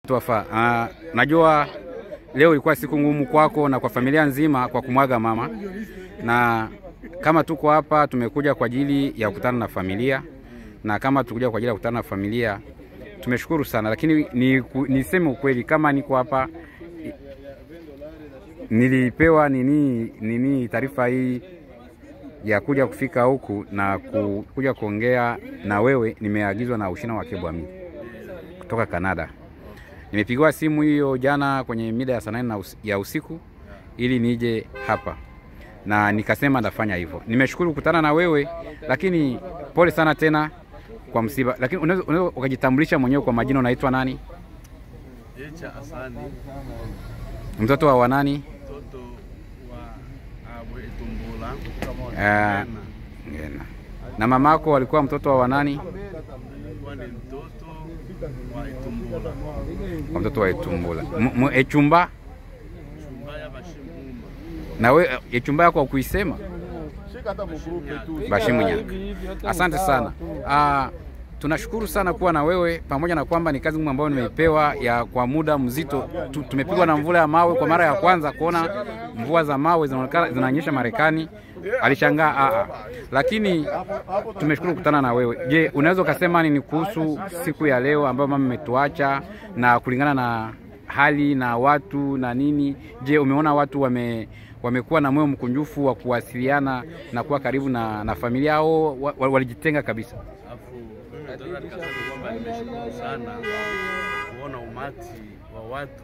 Twafa, uh, najua leo ilikuwa siku ngumu kwako na kwa familia nzima kwa kumwaga mama, na kama tuko hapa tumekuja kwa ajili ya kukutana na familia, na kama tukuja kwa ajili ya kukutana na familia tumeshukuru sana, lakini ni, niseme ukweli, kama niko hapa nilipewa nini nini taarifa hii ya kuja kufika huku na ku, kuja kuongea na wewe, nimeagizwa na Ushina wa Kebwami kutoka Kanada. Nimepigiwa simu hiyo jana kwenye mida ya saa nane ya usiku ili nije hapa na nikasema ndafanya hivyo. Nimeshukuru kukutana na wewe, lakini pole sana tena kwa msiba. Lakini unaweza ukajitambulisha mwenyewe kwa majina, unaitwa nani? Jecha Asani, Mtoto wa wanani? mtoto wa Abwe Tumbula. Uh, ngena. Na mamako walikuwa mtoto wa wanani? Alikuwa ni mtoto wa Itumbula, Kwa mtoto wa Etumbula. M- m- Echumba Chumbaya Bashimuma. na we Echumba yako hakuisema? Bashimunya. Asante sana. Ah, tunashukuru sana kuwa na wewe pamoja na kwamba ni kazi ngumu ambayo nimeipewa ya kwa muda mzito. Tu, tumepigwa na mvula ya mawe kwa mara ya kwanza kuona mvua za mawe zinaonekana zinanyesha Marekani. Alishangaa a a. Lakini tumeshukuru kukutana na wewe. Je, unaweza ukasema nini kuhusu siku ya leo ambayo mama imetuacha na kulingana na hali na watu na nini? Je, umeona watu wame wamekuwa na moyo mkunjufu wa kuwasiliana na kuwa karibu na, na familia au wa- wa- walijitenga kabisa? Alafu nataka nikasema kwamba nimeshukuru sana kuona umati wa watu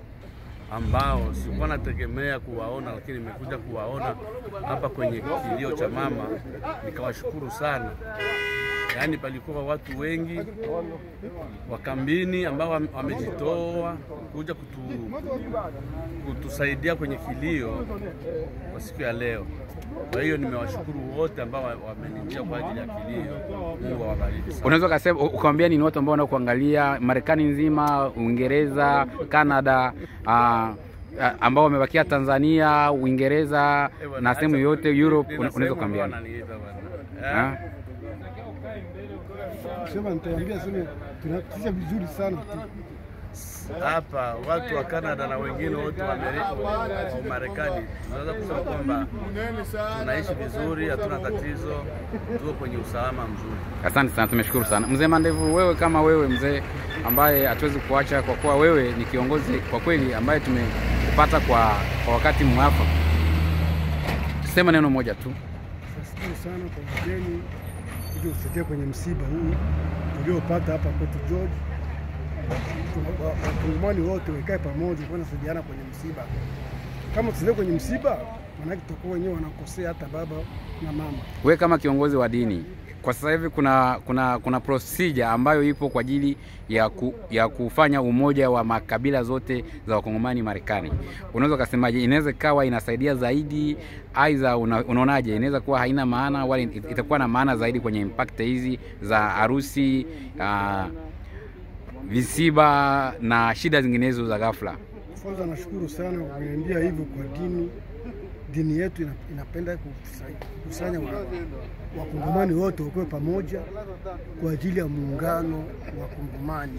ambao sikuwa nategemea kuwaona, lakini nimekuja kuwaona hapa kwenye kilio cha mama, nikawashukuru sana. Yaani palikuwa watu wengi wa kambini ambao wame- wamejitoa kuja kutu, kutusaidia kwenye kilio kwa siku ya leo. Kwa hiyo nimewashukuru wote ambao wa- wamenijia kwa ajili ya kilio. Mungu awabariki sana. Unaweza ukasema ukawambia nini watu ambao wanakuangalia Marekani nzima, Uingereza, Canada, ah, ah, ambao wamebakia Tanzania, Uingereza Eh, bwana, na sehemu acha- yote Europe, nina una- unaweza sehemu ukaambia ambao nini? wananiita bwana. Ah? Eh, Sema nitawaambia sema tunatisha vizuri sana tu. hapa watu wa Canada na wengine wote wa Ameri- wa Marekani tunaweza kusema kwamba tunaishi vizuri, hatuna tatizo, tuko kwenye usalama mzuri. Asante sana, tumeshukuru sana mzee Mandevu. Wewe kama wewe mzee ambaye hatuwezi kuacha kwa kuwa wewe ni kiongozi kwa kweli ambaye tumekupata kwa, kwa wakati mwafaka, sema neno moja tu. Nashukuru sana kwa wageni kuja kusaidia kwenye msiba huu uliopata hapa kwetu George. Wa- wa- Wakongomani wote wakae pamoja kwa nasaidiana kwenye msiba. Kama tusaidia kwenye msiba, maanake tutakuwa wenyewe wanakosea hata baba na mama. Wewe kama kiongozi wa dini, kwa sasa hivi kuna kuna kuna procedure ambayo ipo kwa ajili ya, ku, ya kufanya umoja wa makabila zote za wakongomani Marekani. Unaweza ukasemaje, inaweza ikawa inasaidia zaidi, aidha una, unaonaje, inaweza kuwa haina maana wala it- itakuwa na maana zaidi kwenye impact hizi za harusi uh, visiba na shida zinginezo za ghafla? Kwanza nashukuru sana kwa kuniambia hivyo kwa dini. Dini yetu ina- inapenda kukusanya- kukusanya wa- wakongomani wote wakuwe pamoja kwa ajili ya muungano wa Kongomani,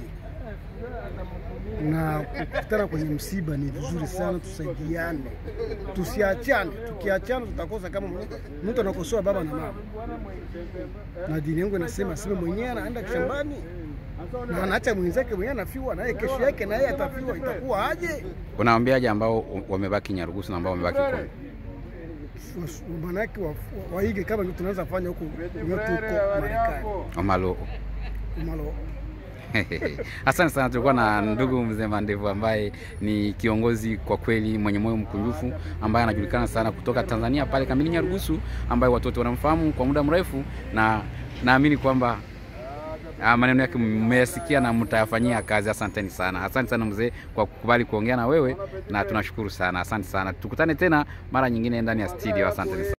na kukutana kwenye msiba ni vizuri sana, tusaidiane, tusiachane. Tukiachana tutakosa kama mtu anakosoa baba na mama, na dini yangu inasema aseme mwenyewe anaenda shambani na anaacha mwenzake mwenyewe anafiwa, naye kesho yake naye atafiwa, itakuwa aje? Unawaambiaje ambao wamebaki Nyarugusu na ambao wamebaki Kongo? Manake wa- wa- waige kama vile tunaweza fanya huko kwenye tuko Marekani Omalo umalo Asante sana, tulikuwa na ndugu mzee Mandevu ambaye ni kiongozi kwa kweli mwenye moyo mkunjufu ambaye anajulikana sana kutoka Tanzania pale kambini Nyarugusu, ambaye watu wote wanamfahamu kwa muda mrefu, na naamini kwamba ah, maneno yake mmeyasikia na mtayafanyia kazi. Asanteni sana, asante sana mzee kwa kukubali kuongea na wewe, na tunashukuru sana. Asante sana, tukutane tena mara nyingine ndani ya studio. Asanteni sana.